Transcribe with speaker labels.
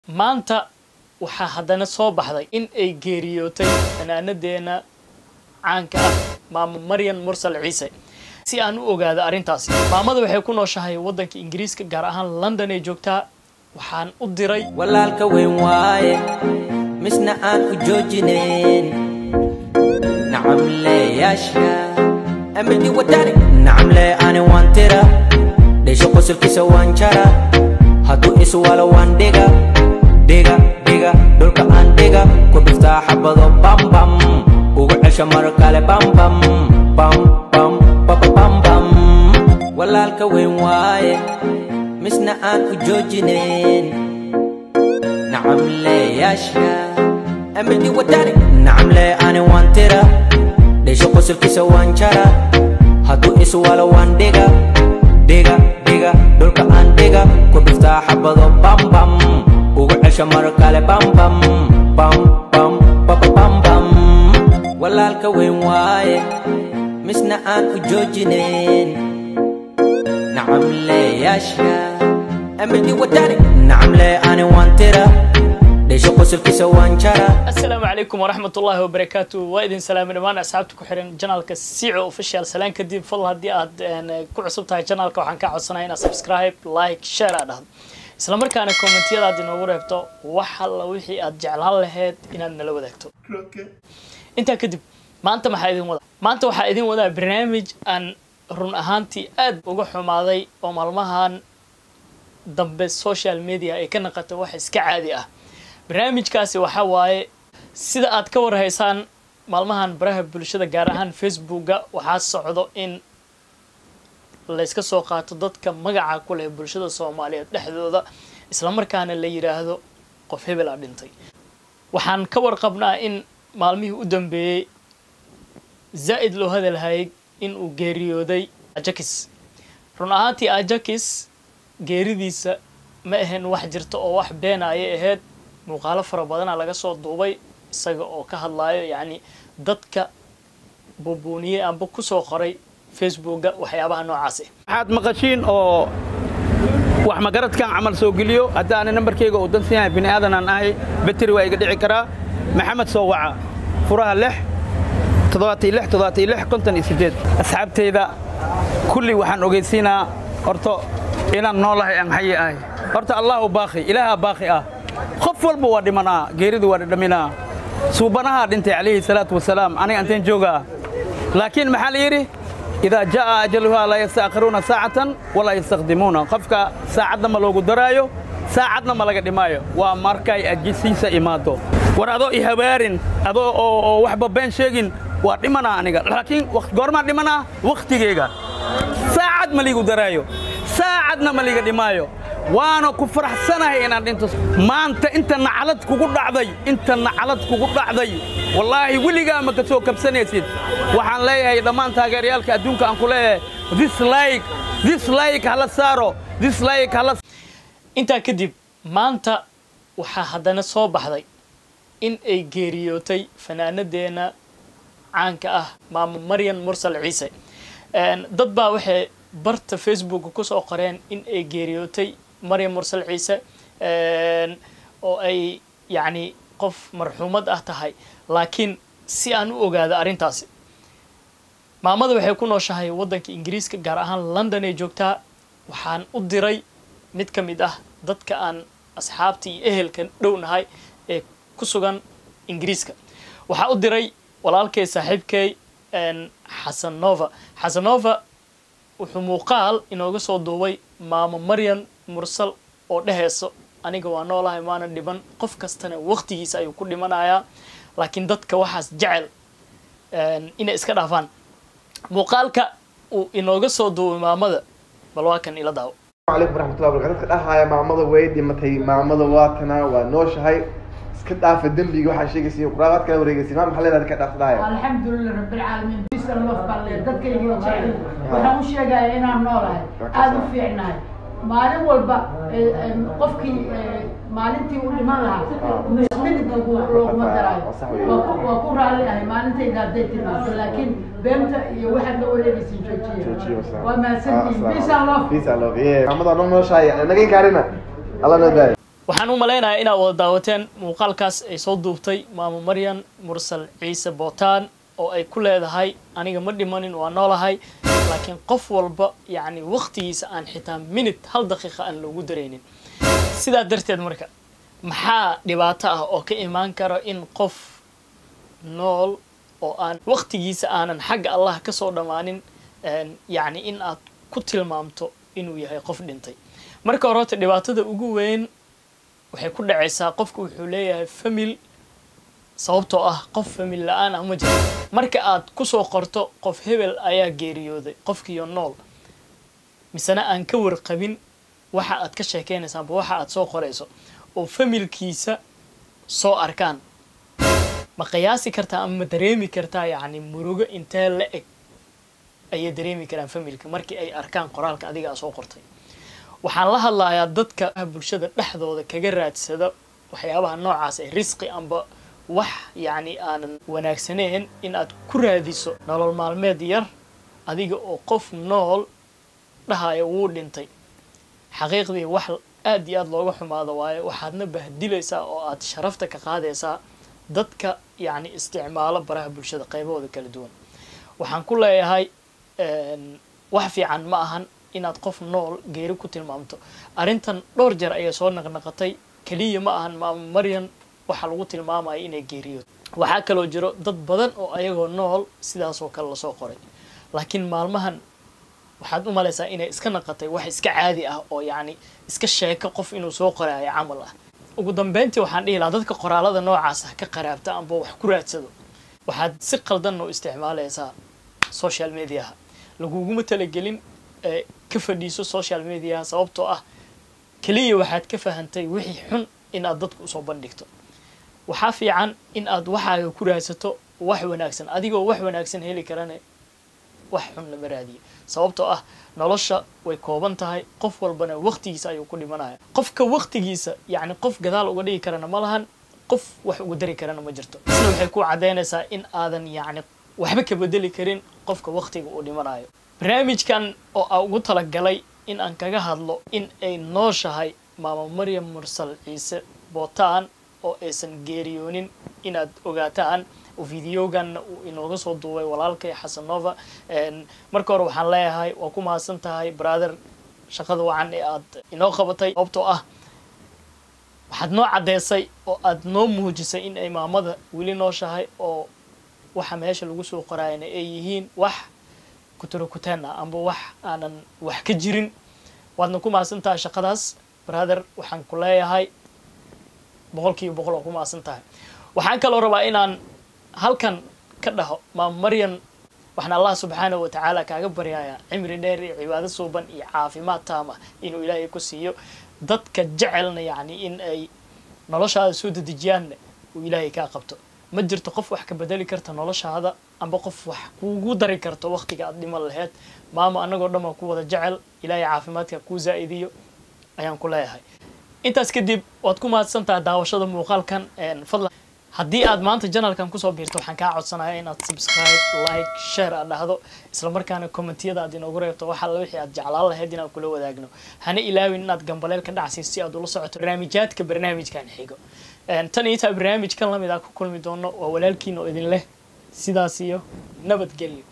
Speaker 1: maanta waxaa haddana soo baxday in ay geeriyootay fanaanadeena caanka ah maamo maryan mursal ciise si aan u ogaado arrintaasi maamada waxay ku nooshahay waddanka ingiriiska gaar ahaan london ay joogtaa waxaan u diray
Speaker 2: walaalka weyn waaye misna aan u joojinayn nacamleyaasha amidi wadani nacamle ani waan tira dheesho qosolkiisa waan jara hadduu iswalo waan dhiga dhiga dhiga dhulka aan dhiga ku dhuftaa xabado bambam ugu cesho mar kale bambam bam bam bababambam walaalka weyn waaye misna aan u joojinayn nacamleyaasha amidi wadani nacamle ani waan tira dheesho qosolkiisa waan jara hadduu iswalo waan dhiga dhiga dhiga dhulka aan dhiga ku dhuftaa xabado bambam ugu cesho mar kale bambam bam bam bababambam walaalka weyn waaye misna aan u joojinayn nacamleyaasha amidi wadani nacamle ani waan tira dheesho qosolkiisa waan jara
Speaker 1: asalaamu calaykum waraxmat ullaahi wabarakaatu waa idin salaamay dhammaan asxaabta ku xiran janaalka sico official salaan kadib fadl haddii aad ku cusub tahay janaalka waxaan kaa codsanaya inaad subscribe like share aad dhahdo isla markaana kommentiyada aad inoogu reebto wax alla wixii aad jeclaan lahayd inaad nala wadaagto intaa kadib maanta maxaa idin wadaa maanta waxaa idin wadaa barnaamij aan run ahaantii aad uga xumaaday oo maalmahan dambe social media ay ka naqatay wax iska caadi ah barnaamijkaasi waxaa waaye sida aad ka warhaysaan maalmahan baraha bulshada gaar ahaan facebooka waxaa socdo in layska soo qaato dadka magaca ku leh bulshada soomaaliyeed dhexdooda islamarkaana la yidhaahdo qof hebel a dhintay waxaan ka warqabnaa in maalmihii u dambeeyey zaa'id loo hadalhayay in uu geeriyooday ajakis run ahaantii ajakis geeridiisa ma ahayn wax jirta oo wax beena ayay ahayd muuqaalo fara badana laga soo duubay isaga oo ka hadlaayo yacni dadka buubuuniyey amba kusoo qoray facebooka waxyaabaha noocaasi
Speaker 3: waxaad maqashiin oo wax magaradkan camal soo geliyo hadda ani nambarkayga uu dansan yahay bini aadan aan ahay beteri waa iga dhici karaa maxamed soo waca furaha lix toddobaatiyo lix toddobaatiyo lix konton iyo siddeed asxaabtayda kulli waxaan ogeysiinaa horto inaan noolahay aan xayi ahay horta allahu baaqi ilaahaa baaqi ah qof walba waa dhimanaa geeridu waa dhadhaminaa suubanahaa dhintay calayhi salaatu wasalaam aniga anteen joogaa laakiin maxaa la yidhi idaa jaa'a ajaluhaa laa yasta'khiruuna saacatan walaa yastaqdimuuna qofka saacadna ma loogu daraayo saacadna ma laga dhimaayo waa markay ajisiisa imaado war adoo i habaarin adoo oo waxba been sheegin waa dhimanaa aniga laakiin goormaan dhimanaa wakhtigeyga saacad ma liigu daraayo saacadna ma liiga dhimaayo waana ku faraxsanahay inaan dhinto maanta inta nacalad kugu dhacday inta nacalad kugu dhacday wallaahi weligaa ma ka soo kabsanaysid waxaan leeyahay dhammaan taageerayaalka adduunka aan ku leeyahay dislike dislike hala saaro dislike hala
Speaker 1: intaa kadib maanta waxaa haddana soo baxday in ay geeriyootay fanaanadeena caanka ah maamo maryan mursal ciise dad baa waxay barta facebooka kusoo qoreen in ay geeriyootay maryam mursal ciise oo ay yacni qof marxuumad ah tahay laakiin si aan u ogaado arrintaasi maamada waxay ku nooshahay waddanka ingiriiska gaar ahaan london ay joogtaa waxaan u diray mid ka mid ah dadka aan asxaabta iyo ehelka dhownahay ee ku sugan ingiriiska waxaa u diray walaalkay saaxiibkay xasan nova xasan nova wuxuu muuqaal inooga soo duubay maamo maryan mursal oo dhehayso aniga waa noolahay maana dhiban qof kastana waktigiisa ayuu ku dhimanayaa laakiin dadka waxaas jecel inay iska dhaafaan muuqaalka uu inooga soo duubay maamada bal waa kan ila daawo
Speaker 4: alaykum waraxmatullahi wabarakatu dadka dhahaya maamada way dhimatay maamada waatana waa nooshahay iska dhaafa dembiga waxaa sheegaysa quraaqaad kala wareegaysa maa maxaa leedahay dadka dhaafta dhahaya
Speaker 5: alxamdulilah rabbilcaalamiin bisa lafkalle dadkayga jecel waxaan u sheegaya inaan noolahay aada u fiicnahay maalin walba qofkii maalintii u dhiman lahaa midig looguma daraayo waa ku raalli ahay maalintayda hadday timaado laakiin beenta iyo waxaad la wareegaysa joojiya waa mahadsantihiin bisa lof
Speaker 4: Peace and love. Yeah. maamada noo nooshahay naga inkaarina alla noo daayo
Speaker 1: waxaan u malaynayaa inaad wada daawateen muuqaalkaas ay soo duubtay maamo maryan mursal ciise bootaan oo ay ku leedahay aniga ma dhimanin waa noolahay laakiin qof walba yacni waqtigiisa aan xitaa minute hal daqiiqa aan loogu daraynin sidaa darteed marka maxaa dhibaato ah oo ka imaan kara in qof nool oo aan waqtigiisa aanan xagga allah ka soo dhammaanin yacni in aad ku tilmaamto inuu yahay qof dhintay marka hore horta dhibaatada ugu weyn waxay ku dhacaysaa qofku wuxuu leeyahay famil sababtoo ah qof famil la-aan ah ma jiro marka aad kusoo qorto qof hebel ayaa geeriyooday qofkiiyo nool misena aan ka warqabin waxa aad ka sheekeynaysa amba waxa aad soo qorayso oo familkiisa soo arkaan ma qiyaasi kartaa ama ma dareemi kartaa yacni murugo intee la eg ayay dareemi karaan familka markii ay arkaan qoraalka adiga aa soo qortay waxaan la hadlayaa dadka bulshada dhexdooda kaga raadsada waxyaabaha noocaas ee risqi amba wax yacni aanan wanaagsaneyn in aad ku raadiso nolol maalmeed yar adiga oo qof nool dhahaya wuu dhintay xaqiiqdii wax aad iyo aad looga xumaado waayo waxaadna bahdilaysaa oo aad sharafta ka qaadaysaa dadka yacni isticmaalo baraha bulshada qaybahooda kala duwan waxaan ku leeyahay wax fiican ma ahan inaad qof nool geeri ku tilmaamto arrintan dhowr jeer ayay soo naqnaqatay keliya ma ahan maamo maryan waxaa lagu tilmaamaya inay geeriyood waxaa kaloo jiro dad badan oo ayagoo nool sidaasoo kale lasoo qoray laakiin maalmahan waxaad u malaysaa inay iska naqatay wax iska caadi ah oo yacni iska sheeko qof inuu soo qoraayo camal ah ugu dambeyntii waxaan dhihi lahaa dadka qoraalada noocaas ah ka qaraabta amba wax ku raadsado waxaad si qaldan u isticmaalaysaa social mediaha laguguma talagelin ka fadhiiso social mediaha sababtoo ah keliya waxaad ka fahantay wixii xun in aad dadku usoo bandhigto waxaa fiican in aad waxaaga ku raadsato wax wanaagsan adigoo wax wanaagsan heli karane wax xun lama raadiyo sababtoo ah nolosha way kooban tahay qof walbana waqtigiisa ayuu ku dhimanaya qofka waqtigiisa yacni qof gadaal uga dhigi karana ma lahan qof wax uga dari karana ma jirto isna waxay ku caddaynaysaa in aadan yacni waxba ka bedeli karin qofka waqtiga uu dhimanayo barnaamijkan oo aa ugu talagalay in aan kaga hadlo in ay nooshahay maamo maryam mursal ciise bootaan oo aysan geeriyoonin inaad ogaataan oo videoganna uu inooga soo duubay walaalkay xasanova marka hore waxaan leeyahay waa ku mahadsan tahay brother shaqada wacan ee aad inoo qabatay sababtoo ah waxaad noo caddeysay oo aad noo muujisay in ay maamada weli nooshahay oo waxa meesha lagu soo qoraayana ay yihiin wax kuturukuteen ah amba wax aanan wax ka jirin waadna ku mahadsan tahay shaqadaas brother waxaan ku leeyahay boqol kiiba boqol oo ku mahadsan tahay waxaan kaloo rabaa inaan halkan ka dhaho maam maryan waxaan allah subxaanahu watacaala kaaga baryayaa cimri dheer iyo cibaado suuban iyo caafimaad taama inuu ilaahay ku siiyo dadka jecelna yacni in ay noloshaada soo dedejiyaanna uu ilaahay kaa qabto ma jirto qof wax ka bedeli karta noloshaada amba qof wax kuugu dari karto waqtiga aad dhiman laheyd maamo annagoo dhan baa ku wada jecel ilaahay caafimaadka kuu zaa'idiyo ayaan ku leeyahay intaas kadib waad ku mahadsantaha daawashada muuqaalkan fadlan haddii aad maanta janalkan kusoo biirto waxaan kaa codsanaya inaad subscribe like share aad dhahdo islamarkaana commentiyada aad inoogu reebto wax alla wixii aad jeclaan lahayd inaan kula wadaagno hana ilaawin inaad gambaleel ka dhacsiis si aad ula socoto barnaamijyaadka barnaamijkan xigo tan iyo intaa barnaamijkan lamid ah ku kulmi doono waa walaalkiina oo idin leh sidaas iyo nabadgelyo